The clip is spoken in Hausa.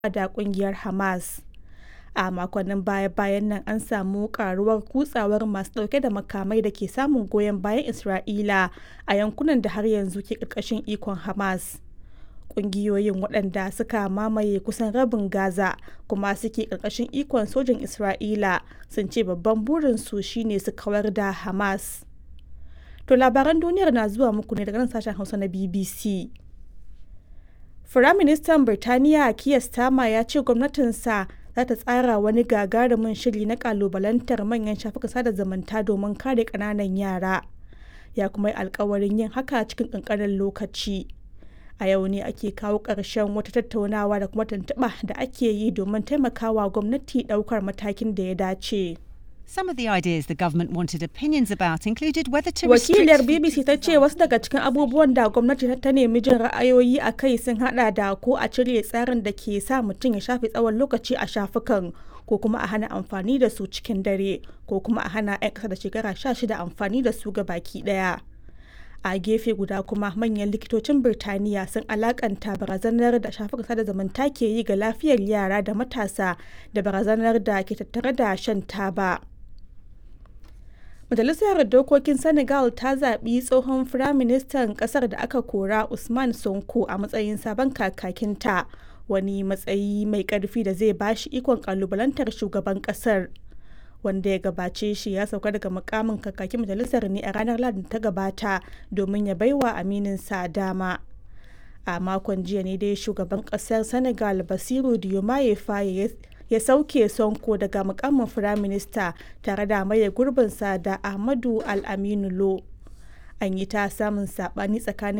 da kungiyar Hamas. A makonnin baya-bayan nan an samu karuwar kutsawar masu dauke da makamai da ke samun goyon bayan Isra'ila a yankunan da har yanzu ke ƙarƙashin ikon Hamas. Ƙungiyoyin waɗanda suka mamaye kusan rabin Gaza kuma suke ƙarƙashin ikon sojin Isra'ila sun ce babban burinsu shine su kawar da Hamas. To labaran duniyar na zuwa muku ne daga nan sashen Hausa na BBC. Firaministan Birtaniya Keir Starmer ya ce gwamnatinsa za ta tsara wani gagarumin shiri na kalubalantar manyan shafukan sada zumunta domin kare ƙananan yara. Ya kuma yi alkawarin yin haka cikin ƙanƙanin lokaci. A yau ne ake kawo ƙarshen wata tattaunawa da kuma tuntuɓa da ake yi domin taimakawa gwamnati ɗaukar matakin da ya dace. Some of the ideas the government wanted opinions about included whether to Wakilar restrict BBC ta ce wasu daga cikin abubuwan da gwamnati ta nemi jin ra'ayoyi a kai sun hada da ko a cire tsarin da ke sa mutum ya shafe tsawon lokaci a shafukan ko kuma a hana amfani da su cikin dare ko kuma a hana 'yan ƙasa da shekara 16 amfani da su ga baki ɗaya. a gefe guda kuma manyan likitocin birtaniya sun alakanta barazanar da shafukan sada zumunta ke yi ga lafiyar yara da matasa da barazanar da ke tattare da shan taba majalisar dokokin senegal ta zaɓi tsohon firaministan ƙasar da aka kora usman sonko a matsayin sabon kakakinta wani matsayi mai ƙarfi da zai bashi ikon ƙalubalantar shugaban ƙasar wanda ya gabace shi ya sauka daga mukamin kakakin majalisar ne a ranar ladin ta gabata domin ya baiwa amininsa dama a makon jiya ne dai shugaban kasar senegal basiru diomaye faye ya sauke sonko daga mukamin firaminista tare da maye gurbinsa da ahmadu al-aminu lo an yi ta samun sabani tsakanin